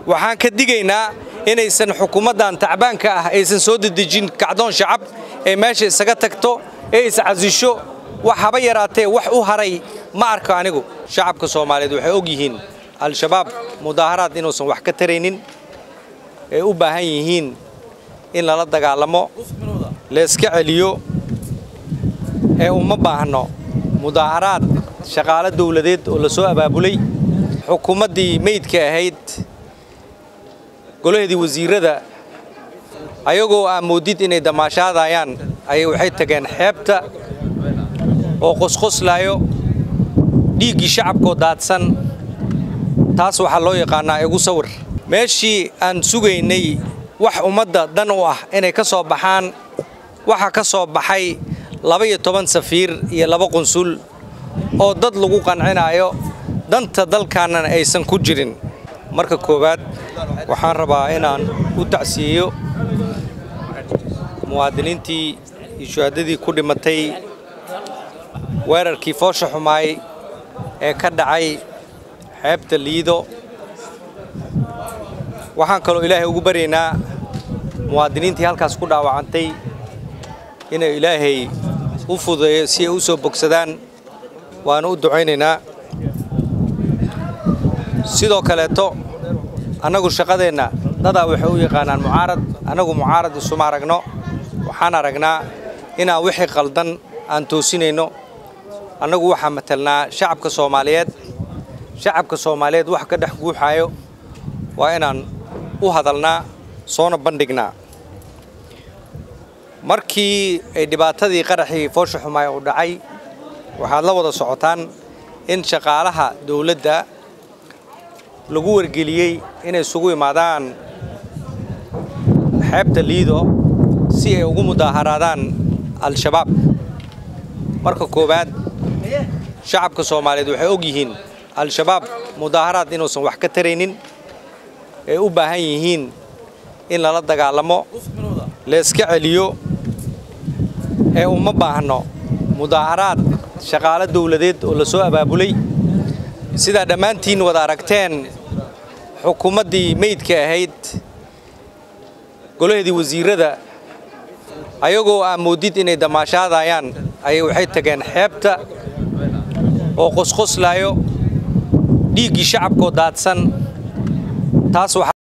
waxaan ka digaynaa inaysan xukuumaddan tacbaanka ah aysan soo dedejin kacdoon shacab ee meesha isaga tagto ee iscasisho wax haba yaraatee wax u haray ma arko anigu shacabka soomaaliyeed waxay og yihiin al-shabaab mudaaharaad inuusan wax ka taraynin ay u baahan yihiin in lala dagaalamo layska celiyo ee uma baahno mudaaharaad shaqaalo dawladeed oo la soo abaabulay xukuumaddii meydka ahayd golaheedii wasiirrada ayagoo aa moodid inay damaashaadayaan ayay waxay tageen xeebta oo qosqoslaayo dhiiggii shacabkoo daadsan taas waxaa loo yaqaannaa igu sawir meeshii aan sugaynay wax ummadda dan u ah inay ka soo baxaan waxaa ka soo baxay laba-iyo toban safiir iyo laba qunsul oo dad lagu qancinaayo danta dalkaannana aysan ku jirin marka koowaad waxaan rabaa inaan u tacsiyeeyo muwaadiniintii iyo shuhaadadii ku dhimatay weerarkii foosha xumaay ee ka dhacay xeebta liido waxaan kaloo ilaahay ugu baryaynaa muwaadiniintii halkaas ku dhaawacantay inay ilaahay u fudeeyo si ay u soo bogsadaan waanu u ducaynaynaa sidoo kaleeto annagu shaqadeenna dadaa waxay u yaqaanaan mucaarad annagu mucaarad isuma aragno waxaan aragnaa inaan wixii qaldan aan toosinayno annagu waxaan matalnaa shacabka soomaaliyeed shacabka soomaaliyeed wax ka dhex guuxaayo waa inaan u hadalnaa soona bandhignaa markii ay dhibaatadii qaraxii foosha xumaay u dhacay waxaad la wada socotaan in shaqaalaha dawladda lagu wargeliyey inay isugu imaadaan xeebta liido si ay ugu mudaaharaadaan al-shabaab marka koowaad shacabka soomaaliyeed waxay og yihiin al-shabaab mudaaharaad inuusan wax ka taraynin ay u baahan yihiin in lala dagaalamo layska celiyo ee uma baahno mudaaharaad shaqaalo dawladeed oo la soo abaabulay sidaa dhammaantiin wada aragteen xukuumaddii meydka ahayd golaheedii wasiirrada ayagoo aa moodid inay damaashaadayaan ayay waxay tageen xeebta oo qosqoslaayo dhiiggii shacabkoo daadsan taas